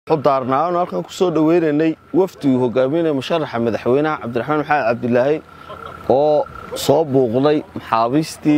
daarnaa aanu halkan ku soo dhoweynaynay wafdigii hogaaminaya musharaxa madaxweynaha cabdiraxmaan maxamed cabdilaahi oo soo buuqday maxaabiistii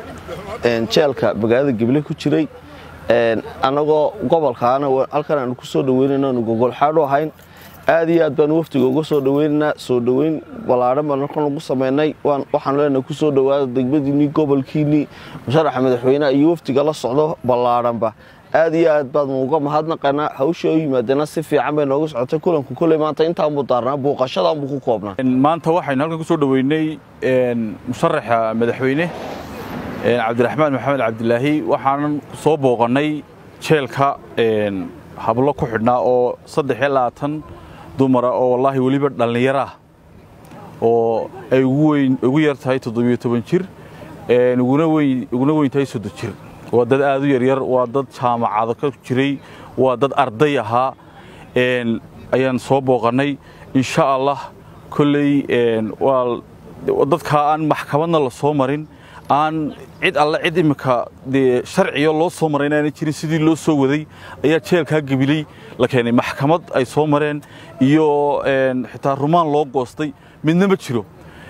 jeelka magaalada geble ku jiray annagoo gobolkaana halkan aanu ku soo dhoweynayno aanu gogolxaadhu ahayn aad iyo aad baanu wafdiga uga soo dhoweynaynaa soo dhoweyn ballaadhan baan halkan ugu samaynay waxaanu leenahay ku soo dhowaada degmadiinnii gobolkiinnii musharaxa madaxweynaha iyo wafdiga la socdo ballaadhanba aad iyo aad baad uga mahadnaqanaa hawsha oo yimaadeena si fiican bay nooga socotay kulanku koley maanta intaanbuu daarnaa buuqashadaanbuu ku koobnaa maanta waxaynu halkan ku soo dhoweynay musharaxa madaxweyne cabdiraxmaan maxamed cabdilaahi waxaanan soo booqannay jeelka hablo ku xidhnaa oo saddex iyo labaatan dumara oo wallaahi weliba dhallinyaro ah oo ay ugu yar tahay toddobiyo toban jir uguna weyn tahay soddon jir waa dad aad u yaryar waa dad jaamacado ka jiray waa dad arday ahaa ayaan soo booqannay insha allah kolley waa dadkaa aan maxkamadna la soo marin aan cid alle cid imminka dee sharciyo loo soo maray inaana jirin sidii loo soo waday ayaa jeelkaa gebiley la keenay maxkamad ay soo mareen iyo xitaa rumaan loo goostay midna ma jiro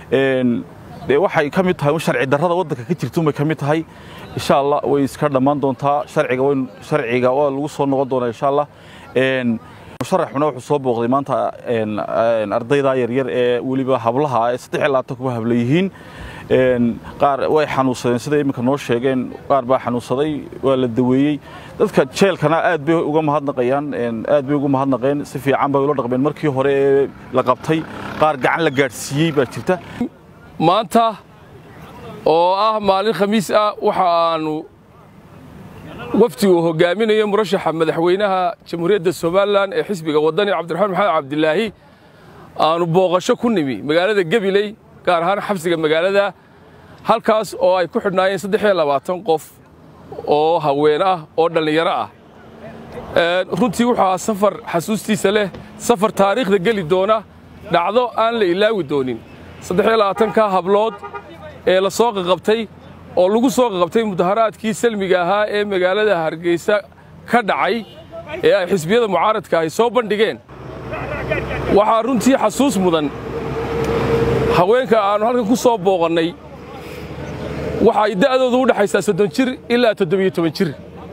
dee waxay ka mid tahay un sharci darrada waddanka ka jirta unbay ka mid tahay insha allah way iska dhammaan doontaa sharciga way sharciga waa lagu soo noqon doonaa insha allah musharaxuna wuxuu soo booqday maanta ardayda yaryar ee weliba hablaha ee saddex iyo labaatan kuba habla yihiin qaar way xanuunsadeen sida iminka noo sheegeen qaar baa xanuunsaday waa la daweeyey dadka jeelkana aad bay uga mahadnaqayaan aad bay uga mahadnaqeen si fiican bay ula dhaqmeen markii hore ee la qabtay qaar gacan la gaadhsiiyey baa jirta maanta oo ah maalin khamiis ah waxa aanu wafdigu hogaaminayo murashaxa madaxweynaha jamhuuriyadda somalilan ee xisbiga waddani cabdiraxmaan maxamed cabdilaahi aanu booqasho ku nimi magaalada gebiley gaar ahaan xabsiga magaalada halkaas oo ay ku xidhnaayeen saddex iyo labaatan qof oo haween ah oo dhallinyaro ah runtii wuxuu ahaa safar xasuustiisa leh safar taariikhda geli doona dhacdo aan la ilaawi doonin saddex iyo labaatanka hablood ee la soo qaqabtay oo lagu soo qaqabtay mudaharaadkii salmiga ahaa ee magaalada hargeysa ka dhacay ee ay xisbiyada mucaaradka ahy soo bandhigeen waxaa runtii xasuus mudan haweenka aannu halkan ku soo booqannay waxa ay da'doodu u dhexaysaa soddon jir ilaa toddobiyo toban jir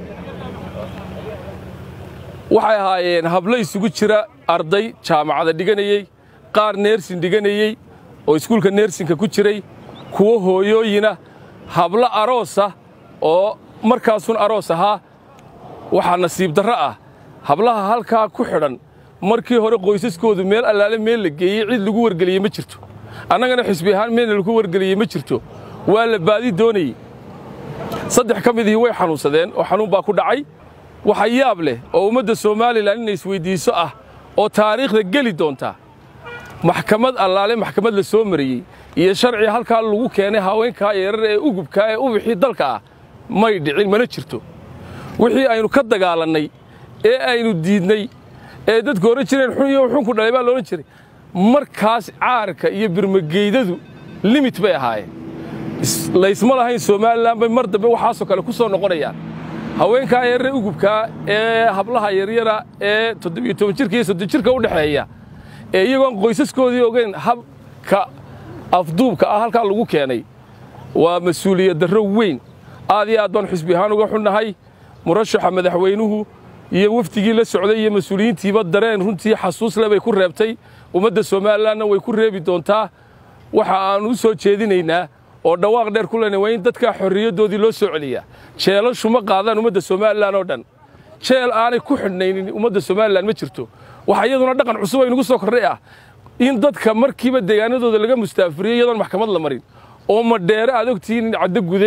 waxay ahaayeen hablo isugu jira arday jaamacada dhiganayey qaar neersin dhiganayey oo iskuulka neersinka ku jiray kuwo hooyooyina hablo aroosa oo markaasun aroos ahaa waxaa nasiib darro ah hablaha halkaa ku xidhan markii hore qoysaskoodu meel allaale meel la geeyey cid lagu wargeliyey ma jirto annagana xisbi ahaan meelna lagu wargeliyey ma jirto waa la baadi doonayey saddex ka midihii way xanuunsadeen oo xanuun baa ku dhacay waxa yaab leh oo ummadda somalilan inay isweyddiiso ah oo taariikhda geli doontaa maxkamad allaale maxkamad la soo mariyey iyo sharci halkaa lagu keenay haweenkaa yarar ee ugubkaa ee ubixii dalka ah may dhicin mana jirto wixii aynu ka dagaalannay ee aynu diidnay ee dadku odhan jireen xun iyo xunku dhalay baa loodhan jiray markaas caarka iyo birmageydadu limit bay ahaayeen laysma lahayn somalilan bay mar dambe waxaasoo kale ku soo noqonayaan haweenkaa yarare ugubkaa ee hablaha yaryara ee toddobiyo toban jirka iyo soddon jirka u dhexeeya ee iyagoon qoysaskoodii ogeyn habka afduubka ah halkaa lagu keenay waa mas-uuliyad darro weyn aad iyo aad baan xisbi ahaan uga xunnahay murashaxa madaxweynuhu iyo wafdigii la socday iyo mas-uuliyiintiiba dareen runtii xasuusle bay ku reebtay ummadda somalilanna way ku reebi doontaa waxa aannu u soo jeedinaynaa oo dhawaaq dheer ku lena waa in dadkaa xorriyaddoodii loo soo celiyaa jeelashu ma qaadaan ummadda somalilan oo dhan jeel aanay ku xidhnaynin ummadda somalilan ma jirto waxa iyaduna dhaqan cusub aynugu soo kordhay ah in dadka markiiba deegaanadooda laga mustaafuriyo iyadoon maxkamad la marin oo madheere aad ogtihiin in caddo gude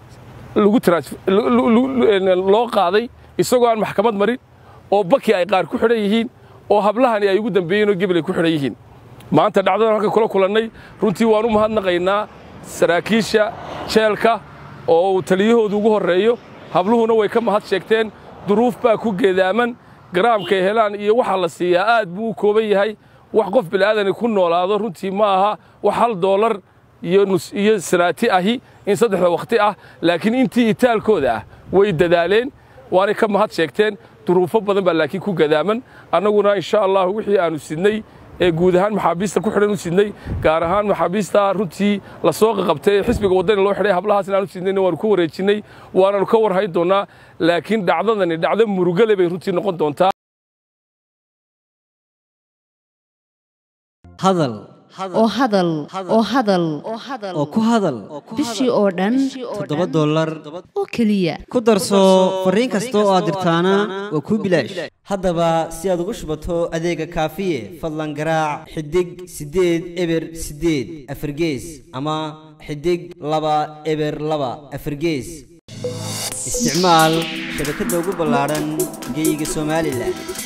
loo qaaday isagoo aan maxkamad marin oo baki ay qaar ku xidhan yihiin oo hablahani ay ugu dambeeyeen oo gebel ay ku xidhan yihiin maanta dhacdadan halkan kula kulannay runtii waan u mahadnaqaynaa saraakiisha jeelka oo uu taliyahoodu ugu horreeyo habluhuna way ka mahad sheegteen duruuf baa ku geedaaman garaamkay helaan iyo waxa la siiyaa aad buu u kooban yahay wax qof bila'aadani ku noolaado runtii ma aha wax hal doolar iyo sanaati ahi in saddexda wakhti ah laakiin intii itaalkooda ah way dadaaleen waanay ka mahad sheegteen duruufo badan baa laakiin ku gadaaman annaguna insha allah wixii aanu sidnay ee guud ahaan maxaabiista ku xidhan u sidnay gaar ahaan maxaabiista runtii la soo qaqabtay ee xisbiga waddani loo xidhay hablahaasna aanu sidnayna waanu ku wareejinnay waananu ka warhayn doonnaa laakiin dhacdadani dhacdo murugale bay runtii noqon doontaa hadal oo hadal oo hadal oo ku hadal bishii oo dhan toddoba dollar oo keliya ku darso fariin kasta oo aad dirtaana waa kuu bilaash haddaba si aad ugu shubato adeega kaafiye fadlan garaac xidig siddeed eber siddeed afargees ama xidig laba eber laba afargees isticmaal shabakadda ugu ballaadhan geeyiga somalilan